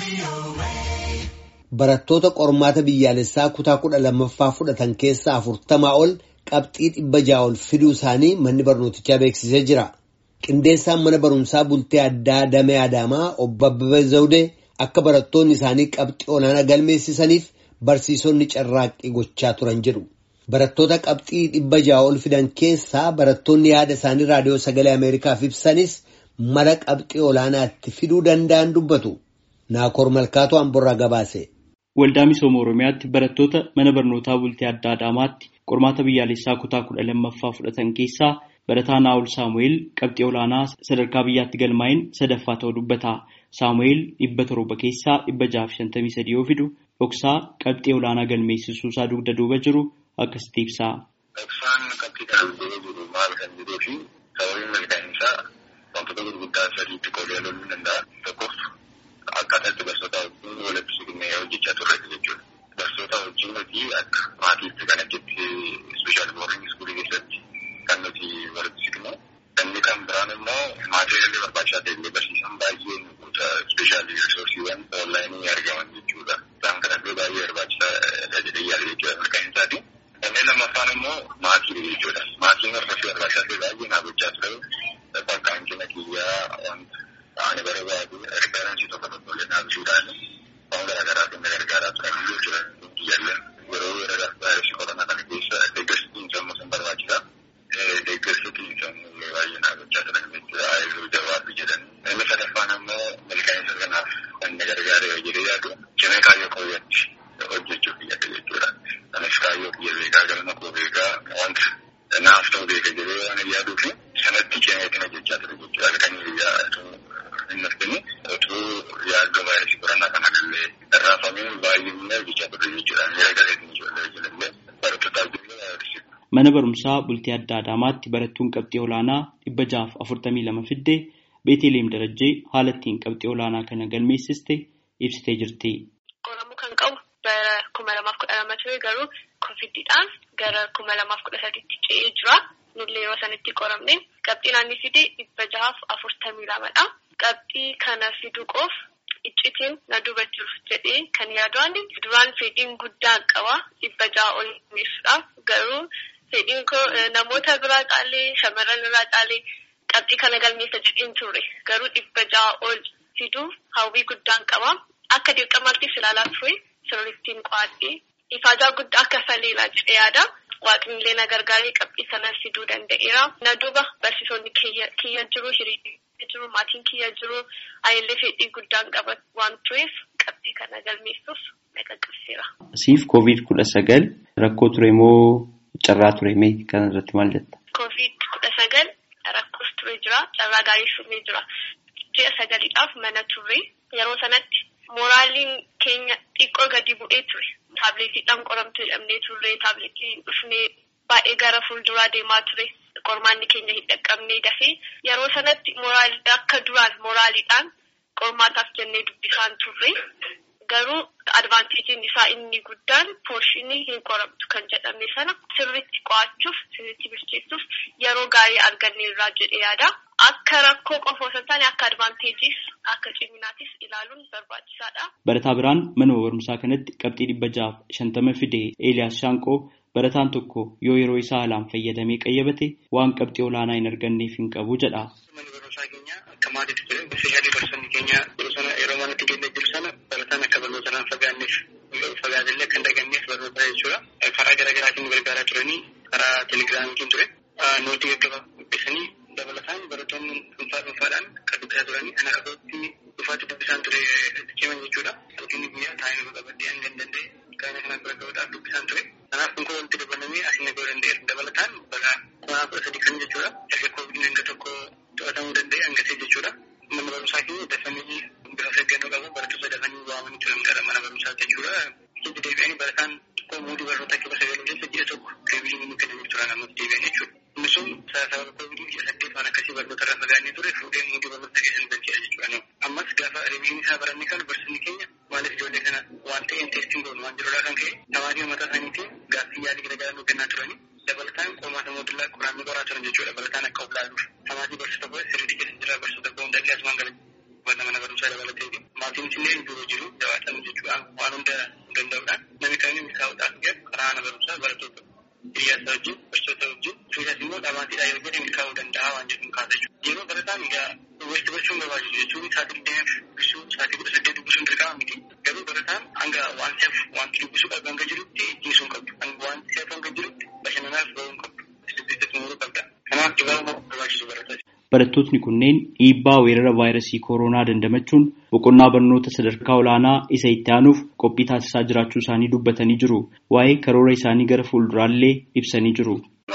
Barattoota qormaata biyyaalessaa kutaa kudha lammaffaa fudhatan keessaa afurtamaa ol qabxii dhibba ja'a ol fiduu isaanii manni barnootichaa beeksisee jira. Qindeessaan mana barumsaa bultee addaa Damee Adaamaa obbo Abbabee Zawudee akka barattoonni isaanii qabxii olaanaa galmeessisaniif barsiisonni carraaqqii gochaa turan jedhu. Barattoota qabxii dhibba ja'a ol fidan keessaa barattoonni yaada isaanii raadiyoo sagalee Ameerikaaf ibsanis mala qabxii olaanaatti fiduu danda'an dubbatu. Naakoor Malkaatu Amborraa gabaase. Waldaa misooma Oromiyaatti barattoota mana barnootaa bultee adda Adaamaatti qormaata biyyaalessaa kutaa kudha lammaffaa fudhatan keessaa barataa Naa'ol Saamu'eel qabxii olaanaa sadarkaa biyyaatti galmaa'in sadaffaa ta'uu dubbata. Saamu'eel dhibba torba keessaa dhibba jaaf shantamii sadii yoo fidu dhoksaa qabxii olaanaa galmeessisuu isaa dugda duuba jiru akkasitti ibsa. Dhoksaan qabxii kana dugda jiru maal kan jedhuu fi sababiin milkaa'in isaa wantoota gurguddaa sadiitti qoodee ilaaluu ni danda'a. Tokkoof akkaataa itti barsiisota wajjin walitti siqnee hojjechaa turre jechuudha. Barsiisota wajjin nuti akka maatiitti kan achitti ispeeshaal boordiing iskuulii keessatti kan nuti walitti siqnu. Inni kan biraan immoo maatii illee barbaachisaa ta'e barsiisan baay'een ispeeshaal riisoorsiiwwan onlaayinii argaman jechuudha. Isaan kanatti baay'ee barbaachisaa jedhee yaada jechuudha milkaa'in isaati. Inni lammaffaan immoo maatii jechuudha. Maatiin hordofii barbaachisaa ta'e baay'ee naa gochaa ture. Bakka hanqina kiyyaa wanta ani barbaadu riifaansii tokko tokko illee naabisuudhaan waan garaagaraatiin na gargaaraa turan iyyuu jiran kiyyallee yeroo weerara vaayirasii koronaa kana keessa deeggarsi xiinsammuu sun barbaachisa. Deeggarsi xiinsammuu baay'ee naa gochaa turan jechuudha. Aayiluu jabaatu jedhan. Inni sadaffaan ammoo milkaa'insa kanaaf kan na gargaare jedhee yaadu cimee kaayyoo kooyyatti hojjechuuf yaada jechuudha. Anis kaayyoo kiyya beekaa galma koo beekaa wanta naaf ta'u beeka jedhee waan yaaduu fi sanatti cimeetiin hojjechaa ture jechuudha. Halkanii guyyaa hin arginu otuu yaaddoo vaayirasii koronaa kana illee irraafamee baay'inaan hojjechaa ture jechuudha. Miira galeetiin ijoollee ijoollee barattootaaf illee vaayirasii. Mana barumsaa bultii adda Adaamaatti barattuun qabxii olaanaa dhibba jaaf afurtamii lama fiddee Beeteleem Darajjee haala ittiin qabxii olaanaa kana galmeessiste ibsitee jirti. Qoramuu kan qabu bara kuma lamaaf kudha lama ture garuu koviidiidhaan gara kuma lamaaf kudha sadiitti ce'ee jira. Nullee yeroo sanitti qoramne qabxii naannii fide dhibba jahaaf afurtamii lamadha. Qabxii kana fiduu qoof iccitiin na duuba jiru jedhee kan yaadaan duraan fedhiin guddaan qaba dhibba jaha ol galmeessuudhaaf garuu fedhiin koo namoota biraa caalee shamarran irraa caalee qabxii kana galmeessa jedheen ture garuu dhibba jaha ol fiduuf hawwii guddaan qaba akka dirqamaattis ilaalaa ture sirrittiin qo'adhee ifaajaa guddaa akka saleelaa jedhee yaada. Waaqnillee na gargaaree qabxii sana fiduu danda'eera. Na duuba barsiisonni kiyya jiru, hiriirri jiru, maatiin kiyya jiru, ayillee fedhii guddaan qaban waan tureef qabxii kana galmeessuuf na qaqqabseera. Siif koovid kudha sagal rakkoo ture moo carraa ture mee kana irratti maal jetta? Koovid kudha sagal rakkoos ture jira, carraa gaarii sumee jira. Ji'a sagaliidhaaf mana turre yeroo sanatti mooraaliin keenya xiqqoo gadi bu'ee ture. Taabileetiidhaan qoramtu jedhamnee turre taabileetiin dhufnee baay'ee gara fuulduraa deemaa ture. Qormaanni keenya hin dhaqqabnee dafee yeroo sanatti mooraalii akka duraan mooraaliidhaan qormaataaf jennee dubbisaan turre. Garuu advaanteejiin isaa inni guddaan poorshinii hin qoramtu kan jedhame sana sirriitti qo'achuuf sirriitti bilcheessuuf yeroo gaarii arganneerraa jedhee yaada. Akka rakkoo qofa osoo hin taane akka advaanteejiis akka ciminaatis ilaaluun barbaachisaadha. Barataa biraan manuma barumsaa kanatti qabxii dhibba jaaf shantama fide Eeliyaas Shaanqoo barataan tokko yoo yeroo isaa haalaan fayyadamee qayyabate waan qabxii olaanaa hin arganneef hin qabu jedha. Manni barumsaa keenya akka maatiitti ture ispeeshaalii barsiisonni keenya yeroo sana yeroo manatti keenya jiru sana barataan akka barnoota irraan fagaanneef fagaatellee akka hin daganneef barnoota jechuudha. Karaa garaagaraatiin nu gargaaraa turanii karaa telegiraamiitiin ture. Nootii gaggabaa dubbisanii dabalataan barattoonni dhuunfaa dhuunfaadhaan kan dubbisaa turanii ana irratti dhufaatti dubbisaan ture ciman jechuudha. Halkanii guyyaa taa'ee nu qabadhee hanga hin danda'e gaana kanaan bira gahuudhaaf dubbisaan ture. Kanaaf kun walitti dabalamee asiin nagahuu danda'eera. Dabalataan bara kuma kudha sadii kan jechuudha. Erga koovidiin hanga tokko to'atamuu danda'e hangasee jechuudha. Mana barumsaa keenya dafanii bifa seeggannoo qabu barattoota dafanii waamanii turan gara mana barumsaa jechuudha. Hojii deebi'anii barataan tokko muudii barnoota kibba sagaluu keessa ji'a tokko deebiin kennamee turan ammas deebi'an jechuudha. Inni sun sababa koovidii ji'a saddeet waan akkasii barnoota irraa fagaannee ture fuudhee muudii barnoota keessa nu galcheedha jechuudha. Ammas gaafa riviizhinii isaa baranne kan barsiisni keenya maaliif ijoollee kana waan ta'een teestiin goonu waan jirudha kan ka'e tamaatii mataa isaaniitiin gaaffii yaalii garaagaraa nu kennaa turanii dabalataan qormaata mootummaa qoraanii qoraa turan jechuudha. Dabalataan akka of laaluuf tamaatii barsiisa tokko sirriitti keessa jira barsiisa tokko hundallee asumaan galan uffata mana barumsaa dabalatee fi maatiin illee biroo jiru jabaatan jechuudha waan hunda danda'uudhaan namni kamiin milkaa'uudhaaf jedhu karaa mana barumsaa barattoota hiriyaasa wajjin barsiisota wajjin suutas immoo dhamaatiidhaa yoo jedhe milkaa'uu danda'a waan jedhu kaasa jechuudha. Yeroo barataan egaa walitti barchuun barbaachisu jechuun sa'aatii digdamiif dubbisuu sa'aatii kudha saddeet dubbisuun dirqama miti. Garuu barataan hanga wanti hafu wanti dubbisuu qabu hanga jirutti dhiisuu hin qabdu. Hanga wanti hafu hanga jirutti bashannanaaf bahuu hin qabdu. Sirriitti xumuruu qabda. Kanaaf dhibaa'uu barbaachisu barataa. Barattootni kunneen dhiibbaa weerara vaayirasii kooroonaa dandamachuun boqonnaa barnoota sadarkaa olaanaa isa itti aanuuf qophii taasisaa jiraachuu isaanii dubbatanii jiru. Waa'ee karoora isaanii gara fuulduraallee ibsanii jiru.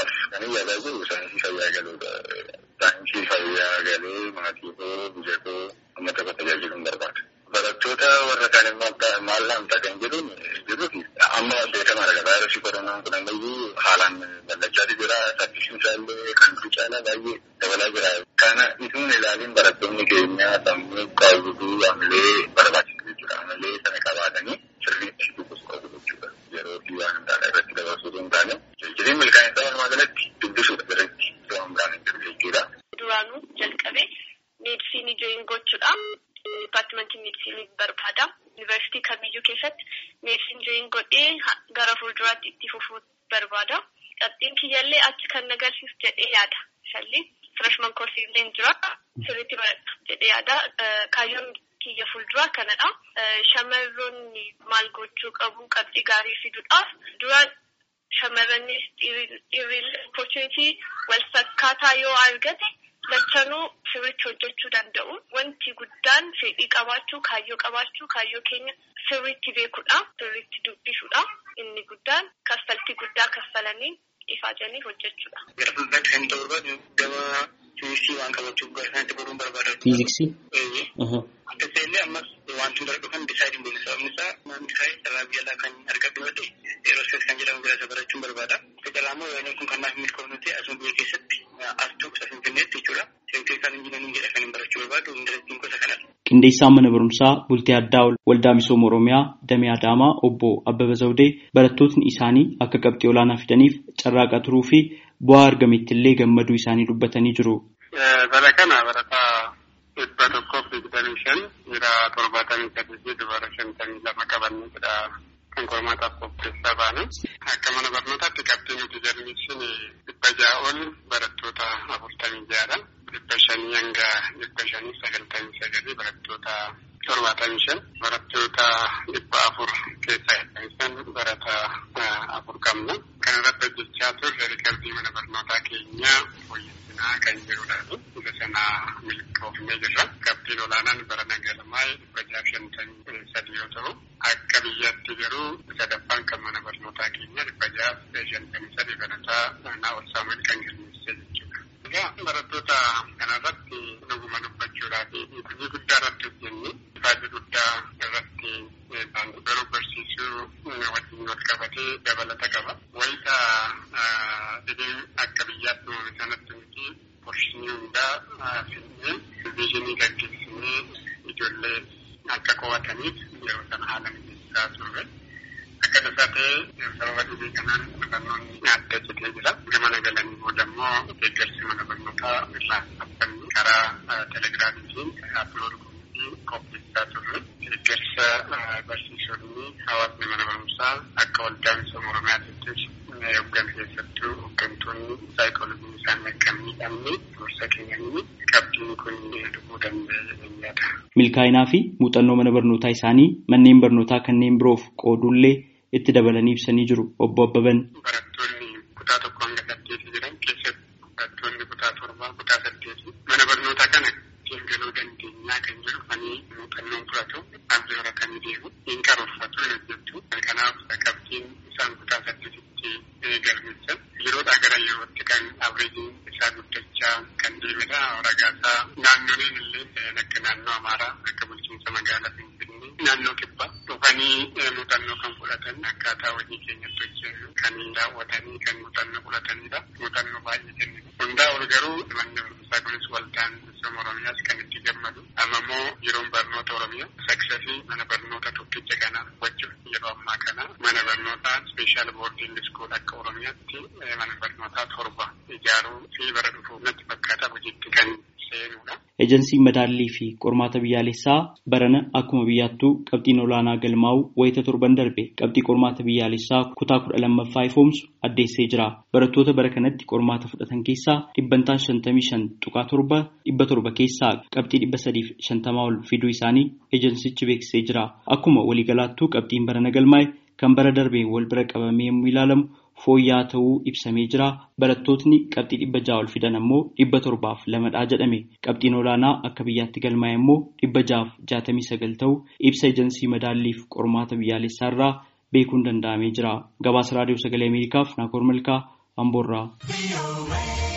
Saayinsii fayyaa galee maatii koo biyya koo uummata koo tajaajiluun barbaada. Barattoota warra kaan immoo maal laamta kan jedhuun jiruuf amma beekamaadha. Vaayirasii koronaan kun ammayyuu haalaan bal'achaa jira. Saffisiin isaallee kan caalaa baay'ee dabalaa jira. Kana isuun ilaaliin barattoonni keenya sammuu qaawwatuu amalee barbaachisu jechuudha. Amalee sana qabaatanii sirriitti dubbisuu qabu jechuudha. Yeroo fi waan hundaadha irratti dabarsuu hin taane. Jireen milkaa'insa walumaa galatti dubbisuudha irratti waan biraan hin jiru jechuudha. Duraanuu jalqabee meedisinii jooyin gochuudha. Dipaartimentii meedisinii barbaada. Yuunivarsiitii kamiyyuu keessatti meedisinii jooyin godhee gara fuulduraatti itti fufuu barbaada. Qabxiin kiyyaallee achi kan nagarsiisu jedhee yaada. Shalli firashman koorsii illee jira. Sirriitti baradhu jedhee yaada. Kaayyoon kiyya fuulduraa kanadha. Shamarroonni maal gochuu qabu qabxii gaarii fiduudhaaf duraan shamarrannis dhiirri opportunity wal fakkaataa yoo argate lachanuu sirriitti hojjechuu danda'u. Wanti guddaan fedhii qabaachuu, kaayyoo qabaachuu, kaayyoo keenya sirriitti beekuudha. Sirriitti dubbisuudha. Inni guddaan kaffaltii guddaa kaffalanii ifaajanii hojjechuudha. Gara fuulduraatti kan ta'u barbaadu gama fiiziksii waan qabachuuf gara sanatti baruun barbaada. Fiiziksii? Akkasii illee ammas wanti hundar dhufan disaayidiin beeku sababni isaa namni kaa'ee carraa biyya alaa kan argadhu yoo ta'e eerospees kan jedhamu bira isa barachuun barbaada. Fedhalaamoo yoo kun kan naaf milkoomnu ta'e asuma biyya keessatti astuu isa finfinneetti jechuudha. Seekteekaan injinanii jedha kan hin barachuu barbaadu indarasiin gosa kanadha. Qindeessaan mana barumsaa bultii addaa waldaa misooma Oromiyaa Damee Adaamaa obbo Abbaba Zawudee barattootni isaanii akka qabxii olaanaa fidaniif carraaqaa turuu fi bu'aa argametti illee gammaduu isaanii dubbatanii jiru. Bara kana barataa dhibba tokkoof digdamii shan dhiira torbaatamii sadii fi dubara shantamii lama qabannee jedha kan qormaataaf qopheessaa baane. Akka mana barnootaatti qabxii nuti galmeessine dhibba ja'a ol barattoota afurtamii ja'adha. Dhibba shanii hanga dhibba shanii sagaltamii sagalii barattoota torbaatamii shan barattoota dhibba afur keessaa heddumisan barata afur qabna. Kan irratti hojjechaa turre riikarbii mana barnootaa keenyaa fooyyessinaa kan jirudha. Isa sana milkoofnee jirra. Qabxiin olaanaan bara nagalmaa dhibba ja'a shantamii sadii yoo ta'u akka biyyaatti garuu sadaffaan kan mana barnootaa keenya dhibba ja'a shantamii sadii barataa naa'ol saamu'eel kan galmeessee jechuudha. Egaa barattoota kanarratti dhuguma dubbachuudhaa fi hojii guddaa irratti hojjenne ifaajii guddaa irratti garuu barsiisuu wajjin wal qabatee dabalata qaba. Wayita dhibeen akka biyyaatti uumame sanatti nuti porshinii hundaa finnee viizinii gaggeessinee ijoollee akka qo'ataniif yeroo sana haala mijeessaa turre. Akka tasaa ta'e sababa dhibee kanaan barnoonni adda citee jira. Gama nagalanii booda immoo deeggarsi mana barnootaa irraa dhaabbannee karaa telegiraamiitiin aplood goonee qopheessaa turre. Deeggarsa barsiisonni hawaasni mana barumsaa akka waldaa misooma Oromiyaattis hooggan keessattuu hooggantoonni saayikoolojiin isaanii akka hin miidhamne gorsa kennanii qabxiin kun dhufuu danda'e jedhanii yaada. Milkaa'inaa fi muuxannoo mana barnootaa isaanii manneen barnootaa kanneen biroof qoodullee itti dabalanii ibsanii jiru obbo Abbaban. Barattoonni kutaa tokko hanga saddeeti jiran keessatti barattoonni kutaa torbaa kutaa saddeeti mana barnootaa kana ittiin galuu dandeenyaa kan jedhufanii muuxannoon fudhatu abdii horatanii deemu hin karoorfatu hin hojjetu kanaaf qabxiin isaan kutaa saddeetitti galmeessan yeroodhaa gara yerootti kan abreejiin isaa guddachaa kan deemedha ragaasaa naannoleen illee akka naannoo amaaraa akka bulchiinsa magaalaa finfinnee naannoo kibbaa dhufanii muuxannoo kan fudhatan akkaataa hojii keenyatti hojjennu kan daawwatanii kan muuxannoo fudhatanidha. Muuxannoo baay'ee kennitu. Hundaa ol garuu manni barumsaa kunis waldaan misooma Oromiyaas kan itti gammadu. Amma immoo yeroon barnoota Oromiyaa saksasii mana barnoota tokkicha kana wajjin yeroo ammaa kana mana barnootaa speeshaal boordiing iskool akka Oromiyaatti mana barnootaa torba ijaaruu fi bara dhufu natti fakkaata hojiitti kan seenuudha. Ejensiin madaallii fi qormaata biyyaalessaa barana akkuma biyyaattuu qabxiin olaanaa galmaa'u wayita torban darbe qabxii qormaata biyyaalessaa kutaa kudha lammaffaa ifoomsu addeessee jira. Barattoota bara kanatti qormaata fudhatan keessaa dhibbantaan shantamii shan tuqaa torba dhibba torba keessaa qabxii dhibba sadiif shantamaa ol fiduu isaanii ejensichi beeksisee jira. Akkuma waliigalaattuu qabxiin barana galmaa'e kan bara darbeen wal bira qabamee yommuu ilaalamu fooyya'aa ta'uu ibsamee jira. Barattootni qabxii dhibba ja'a ol fidan ammoo dhibba torbaaf lamadhaa jedhame. Qabxiin olaanaa akka biyyaatti galmaa'e immoo dhibba ja'aaf jaatamii sagal ta'uu ibsa ejensii madaalliif qormaata biyyaalessaa irraa beekuun danda'amee jira. Gabaasa raadiyoo sagalee Ameerikaaf Naakoor Malkaa Amboorraa.